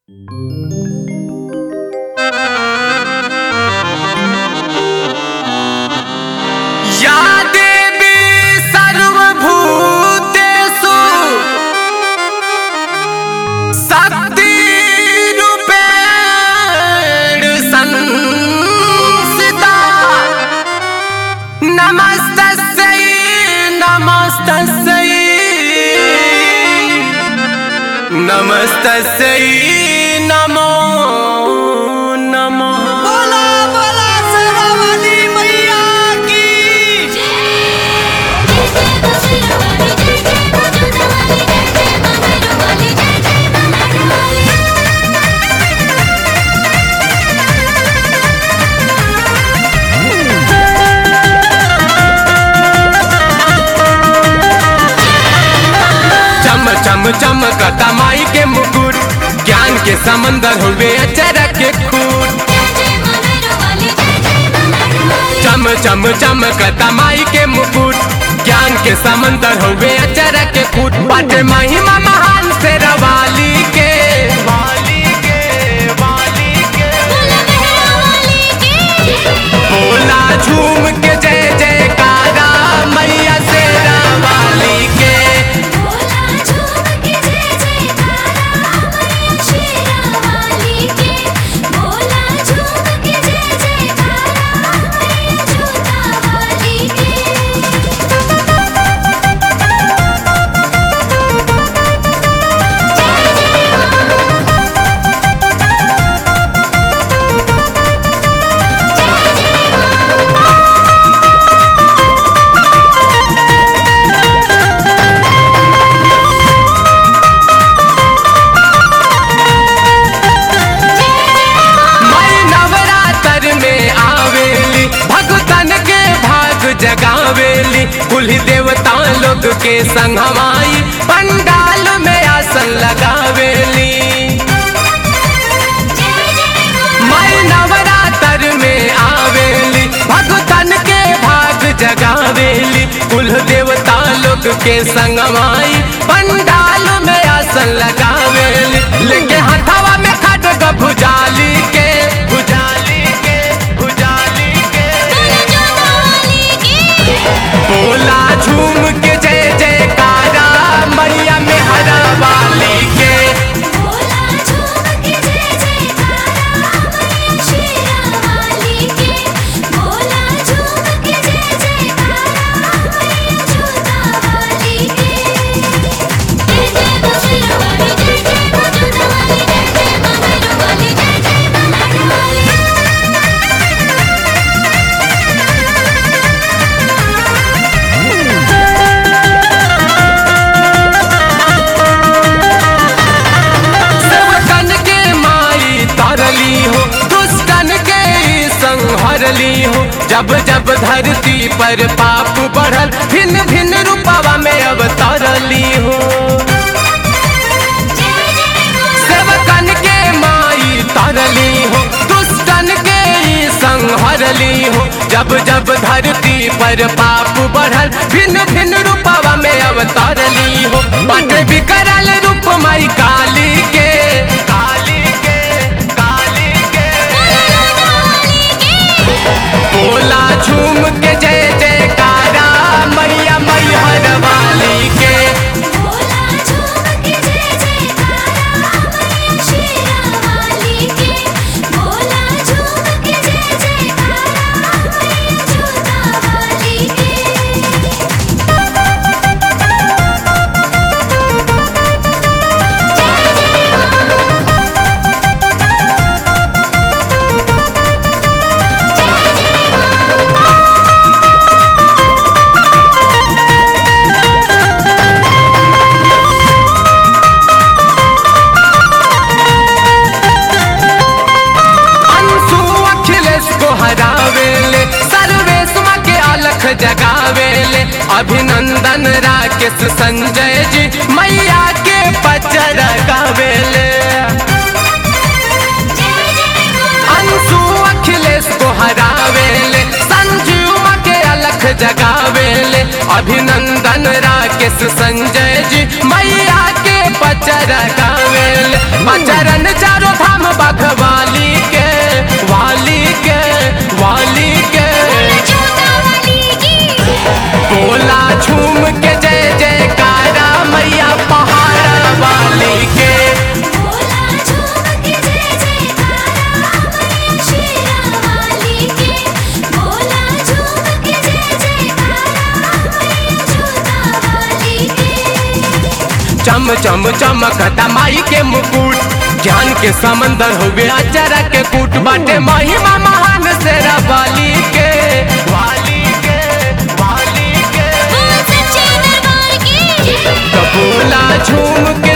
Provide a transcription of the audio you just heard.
या देवी सर्वभूतेषु शक्तिरूपेण संस्थिता नमस्तस्यै नमस्तस्यै नमस्तस्यै नमो नमः बोला बोला सरवली मैया की चम चम चमकता माई के मुकुट ज्ञान के समंदर हुए अचरक के खूट चम चम चमकता माई के मुकुट ज्ञान के समंदर हुए अचरक के खूट बाटे महिमा महान से रवाली के वाली के वाली के बोला झूम के जय जयकारा मैया से रवाली के मई नवरात्र में आवेली भगतन के भाग जगावेली कुल देवता लोग के संग हमाई पंडाल में आसन लगावेली मई नवरात्र में आवेली भगतन के भाग जगावेली कुल देवता लोग के संग हमाई पंडाल में आसन लगावेली लेके हथवा में खड़ग भुजाली के भुजाली के भुजाली के बोला झूम के जय जयकारा मैया में हरा वाली के सेवकन के माई तरली हो दुष्टन के संहरली हो जब जब धरती पर पाप बढ़ल भिन्न भिन्न रूपवा में अब तरली हो सेवकन के माई तरली हो दुष्टन के संहरली हो जब जब धरती पर पाप बढ़ल भिन्न भिन्न रूपवा में अब तरली हो बट विकरल रूप माई काली के काली के काली के बोला झूम के जय जयकारा मैया मैहर वाली के अंशु अखिलेश को हरावेले सर्वेश के अलख जगावेले अभिनंदन राकेश संजय जी मैया के पचर गावेले अंशु अखिलेश को हरावेले संजीव के अलख जगावेले अभिनंदन राकेश संजय जी मैया के पचर गावेले पचरन चारो चम चमकता माई के मुकुट ज्ञान के समंदर हुए अचरा के कूट बाटे महिमा महान से वाली के वाली के वाली के बोल सच्चे दरबार की कबूला झूम के